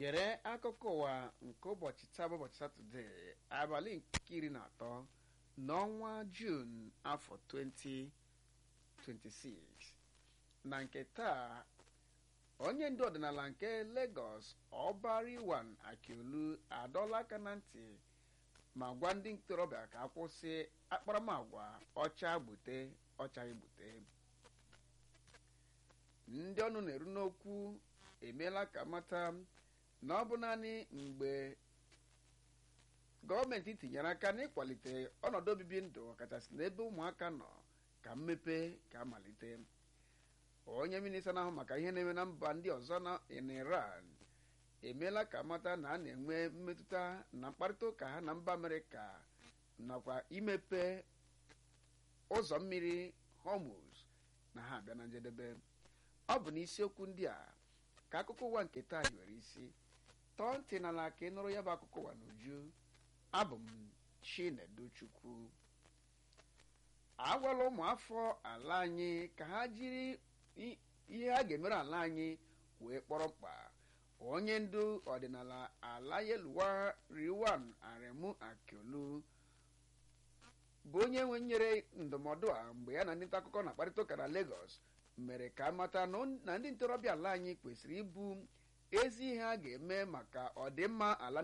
gere akụkọ ụwa nke ụbọchị taa bụ ụbọchị satọde abalị nke iri na atọ n'ọnwa jun afọ 2026 na nke taa onye ndu ọdịnala nke Lagos Ọbariwan Akiolu adọla aka na ntị ma gwa ndị ntorobịa ka akwụsị akparamagwa ọcha gbute ọchaghị gbute ndị ọnụ na-eru n'okwu emeela ka mata na ọ bụ naanị mgbe gọọmenti tinyere aka n'ịkwalite ọnọdụ obibi ndụ ọkachasị n'ebe ụmụaka nọ ka mmepe ga-amalite onye minista na-ahụ maka ihe na-eme na mba ndị ọzọ na Iran emeela ka mata na a na-enwe mmetụta na mkparịta ụka ha na mba Amerịka nakwa imepe ụzọ mmiri Hormuz na ha abịa na njedebe ọ bụ n'isiokwu ndị a ka akụkọ ụwa nke taa hiwere isi tọọ ntị n'ala ka ị nụrụ ya bụ akụkọ ụwa n'uju abụ m Chinedu Chukwu agwala ụmụafọ ala anyị ka ha jiri ihe ha ga-emere ala anyị wee kpọrọ mkpa onye ndu ọdịnala ala yeluwa Riwan Aremu Akiolu bụ onye nwe nyere ndụmọdụ a mgbe ya na ndị nta akụkọ na-akparịta ụka na Lagos mere ka amata na ndị ntorobịa ala anyị kwesịrị ibu ezi ihe a ga-eme maka ọdịmma ala